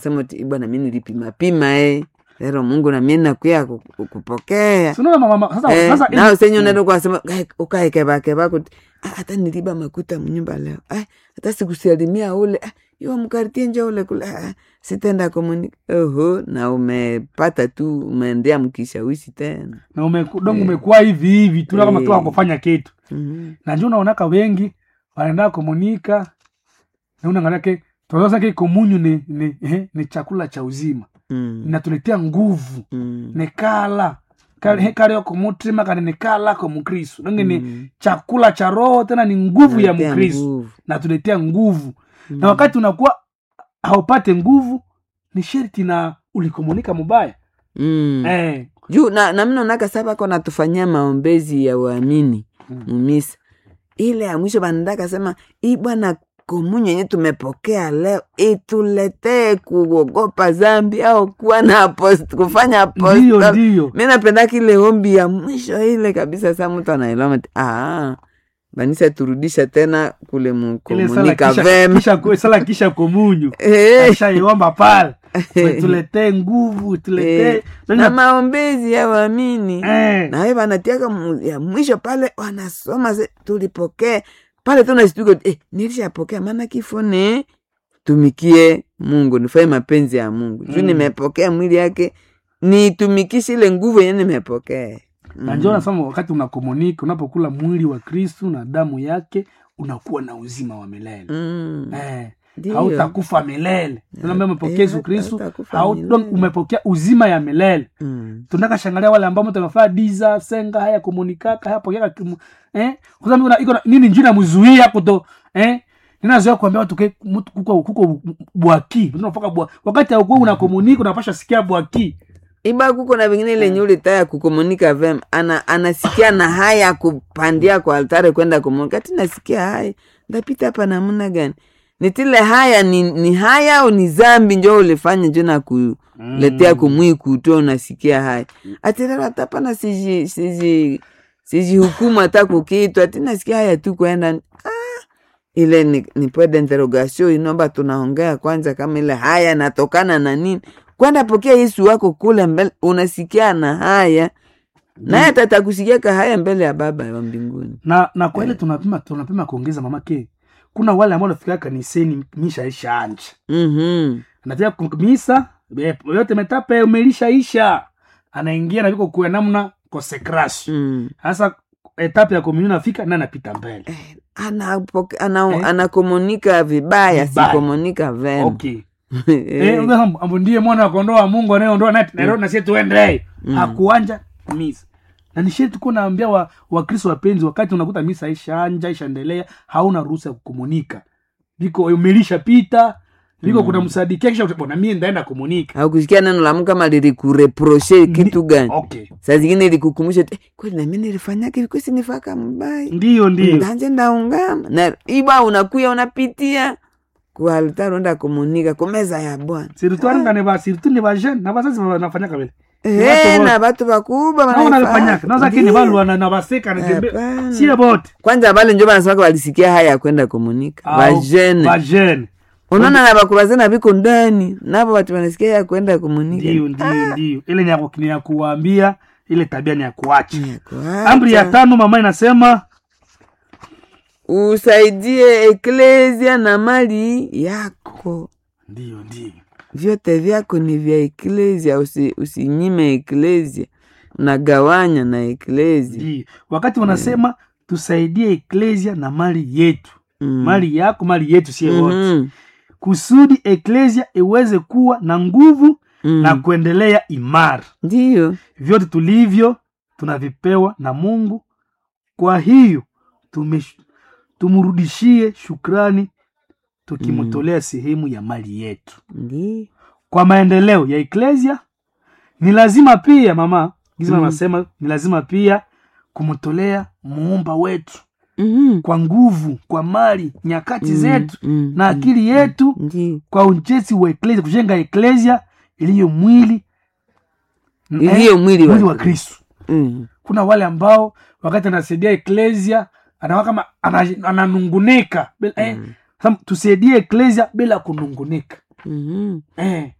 sema ti bwana mi nilipima pima eh lero mungu namie nakuya ku- ku- kupokea Sinaona mama mama- sasa Eh, sasa nawe senye unaenda kwasema ukaekevakeva kuti "Ah, hata niliba makuta mnyumba leo Ah, hata sikusalimia ule Ah, iwa mkartie njo ule kule Ah, sitenda komunika oho na umepata tu umeendea mkishawishi tena na umekudongo umekuwa hivi hivi tu kama tu Eh. akufanya kitu Mhm. na njo unaonaka wengi wanaenda komunika na unangalake tunazake komunyu ni, ni, eh, ni chakula cha uzima Mm. inatuletea nguvu Mm. nekala kale kumutima kane nekala ko mukristu nange ni Mm. chakula cha roho tena ni nguvu ya Natia mkristu nguvu. natuletea nguvu na wakati unakuwa haupate nguvu ni sherti na ulikomunika mubaya Mm. eh, juu na, na mnaonaka sa bako natufanyia maombezi ya uamini Mm. mumisa ile ya mwisho banataka sema hii bwana komunyo yenye tumepokea leo ituletee kuogopa zambi au kuwa na apost, kufanya ndiyo apostol ndiyo mi napendaka ile ombi ya mwisho ile kabisa sa mtu anaelewa ati, ah, banisa turudisha tena kule ile sala mukomunika kisha, vema kisha, sala kisha komunyu Eh, ashaiomba pale tuletee nguvu tuletee Eh, na maombezi ya waamini eh, nawe wanatiaka mu- ya mwisho pale wanasoma se, tulipokee pale tunashtuka eh, nilishapokea maana kifo ni tumikie mungu nifanye mapenzi ya mungu juu Mm. nimepokea mwili yake nitumikishe ile nguvu yenye nimepokea na njo nasema wakati unakomunika unapokula mwili wa kristu na damu yake unakuwa na uzima wa milele Mm. eh, Ndiyo. hautakufa milele unaambia umepokea Eh, yesu kristu hautakufa hau- milele. donc umepokea uzima ya milele Mm. tunaka shangalia wale ambao mtu amefaa diza senga haya komunikaka haya pokea kimu eh kwa sababu iko na- iko na- nini njini namzuia kuto eh ninazoea kuambia watu ke mtu kuko kuko bwaki mtu unafaka bwa wakati haukuwa unakomunika unapasha sikia bwaki iba kuko na vingine lenye ulitaya kukomunika vema ana, anasikia na haya kupandia kwa altare kwenda komunika ati nasikia haya ndapita hapa namna gani nitile haya ni, ni haya au ni zambi njo ulifanya njo na kuletea kumwii kuto unasikia haya ati lelo hata pana siji siji siji hukumu hata kukiitwa ati nasikia haya tu kwenda ah, ile ni, ni point d'interrogation inomba tunaongea kwanza kama ile haya natokana na nini kwenda pokea yesu wako kule mbele unasikia na haya naye atatakusikiaka haya mbele ya baba wa mbinguni na na kwa ile tunapima tunapima kuongeza mamake kuna wale ambao wanafikia kaniseni misha isha anje mm-hmm. anatia misa be- yote metape umelishaisha anaingia na viko kuya namna consecration mm. sasa etape ya komunio nafika na anapita mbele anapoke- ana, Eh. anakomunika vibaya Vibaya. sikomunika vema okay Eh. Eh, unga hambo- ambo ndiye mwana wa kondoo wa mungu anayeondoa naye Nairobi na sisi tuende Mm. hakuanja misa na nishie tuko naambia wa wakristo wapenzi wakati unakuta misa ishaanja ishaendelea hauna ruhusa ya kukomunika viko umelisha pita viko kuna msadikia kisha bona mie ndaenda komunika au kusikia neno la Mungu kama lilikureproche kitu gani okay saa zingine likukumbusha eh, kweli nami nilifanyaka hivi kwesi nifaka mbaya ndiyo ndiyo ndanje ndaungama na iba unakuya unapitia ku altari unda komunika kumeza ya bwana sirituaranga ne ba siritu ne ba jeune na bazazi banafanyaka vile Eh, na batu bakubwa nao wanaifanya. nalifanyaka naza kini Ndiyo. balwa na na baseka na tembe Hapana. sie bote kwanza bale njo banasemaka balisikia haya ya kwenda komunika Au, bajene ba jeune unaona na bakubazana biko ndani nabo batu banasikia ya kwenda komunika ndiyo ndiyo ndiyo ile ni ya ku- ni ya kuwaambia ile tabia ni ya kuacha Ya kuacha. amri ya tano mama inasema usaidie eklesia na mali yako ndiyo ndiyo vyote vyako ni vya eklesia usi, usinyime eklesia unagawanya na eklesia ndiyo wakati wanasema tusaidie eklesia na mali yetu Mm. mali yako mali yetu sie wote Mhm. kusudi eklesia iweze kuwa na nguvu Mm. na kuendelea imara ndiyo vyote tulivyo tunavipewa na mungu kwa hiyo tume, tumrudishie shukrani tukimtolea sehemu ya mali yetu ndiyo kwa maendeleo ya eklesia ni lazima pia mama gizima Mm. anasema ni lazima pia kumtolea muumba wetu Mhm. kwa nguvu kwa mali nyakati Mm, zetu mm, na mm, akili yetu ndiyo kwa ujenzi wa eklesia kujenga eklesia iliyo mwili iliyo mwili mwili wa wa kristu Mm. kuna wale ambao wakati anasaidia eklesia anawa kama ana- ananungunika bila- eh, sasa tusaidie eklesia bila kunungunika Mhm. eh